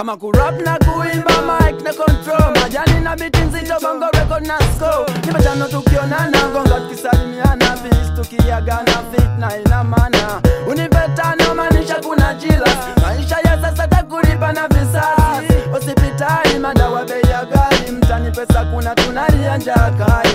kama kurap na kuimba mic na control majani na biti nzito bongo record na score nipatano tukionana gonga tukisalimiana bis tukiagana fit na ina maana unipetano maanisha kuna jila maisha ya sasa takulipa na visasi hospitali madawa bei ya ghali mtani pesa kuna tunalia njaa kali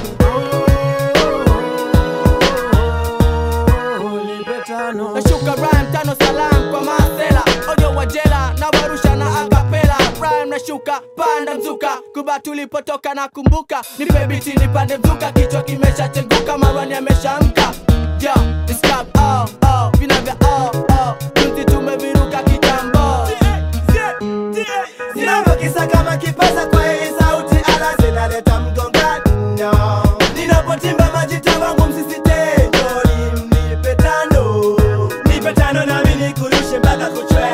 Unipetano. nashuka rhyme tano salam kwa masela ojo wa jela na warusha na akapela rhyme nashuka panda mzuka kuba tulipotoka na kumbuka nipe biti nipande mzuka kichwa kimeshachenguka marwani ameshamka yo discap oh oh vina vya oh oh tunzi tumeviruka kitambo Ninavyokisa kama kipaza kwa hii sauti ala zinaleta mgongano Ninapotimba majita wangu msisitejo nipe tano Nipe tano nami nikurushe mpaka kuchwe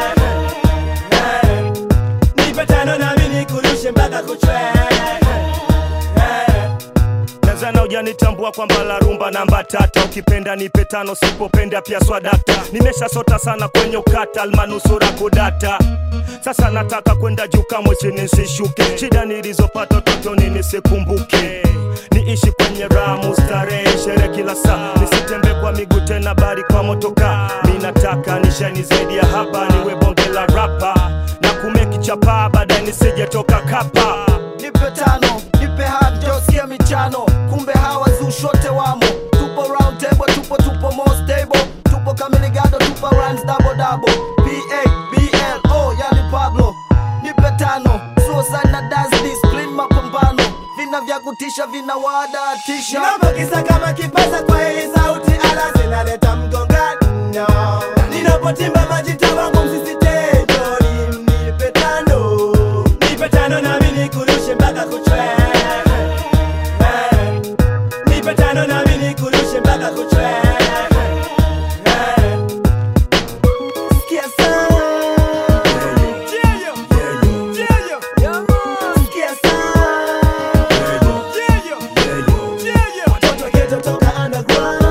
Eh, Nipe tano nami nikurushe mpaka kuchwe Eh, Tanzania hujanitambua kwamba la rumba namba tata, ukipenda nipe tano, sipopenda pia swadata. Nimeshasota sana kwenye ukata, almanusura kudata. Sasa nataka kwenda juu, kamwe chini nisishuke. Shida nilizopata utotoni nisikumbuke, niishi kwenye ramu starehe, shere kila saa, nisitembe kwa miguu tena, bali kwa motoka. Mi nataka nishani zaidi ya hapa, niwe bonge la rapa na kumeki chapa, baadaye nisije toka kapa. nipe tano nipe hajo sikia michano kumbe hawa zushote wamo tupo round table tupo tupo more stable tupo kamiligado tupo runs double double pa blo yani pablo nipe tano suicide na dance discipline mapambano vina vya kutisha vina wadatisha Ninavyokisa kama kipaza kwa hii sauti ala zinaleta mgongano Ninapotimba majita wangu msisitejo nipe tano Nipe tano nami nikurushe mpaka kuchwe Eh, Nipe tano nami nikurushe mpaka kuchwe Eh, Sikia sana Sikia sana Watoto wa ghetto toka underground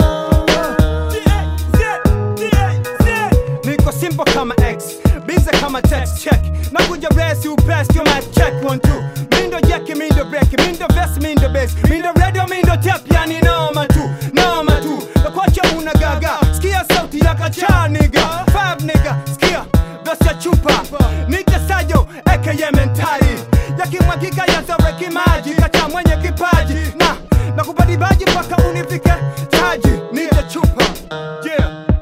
niko simple kama x bize kama text check nakuja resi upesi yo mic check one two mindo jeki mindo breki mindo vest mindo base mindo radio mindo tap yani noma tu noma tu nakwacha una gaga skia sauti ya kacha niga five niga skia vesi ya chupa nite sayo aka mentari yakimwagika yazoreki maji kacha mwenye kipaji na nakubadibaji mpaka unifike taji nite chupa yeah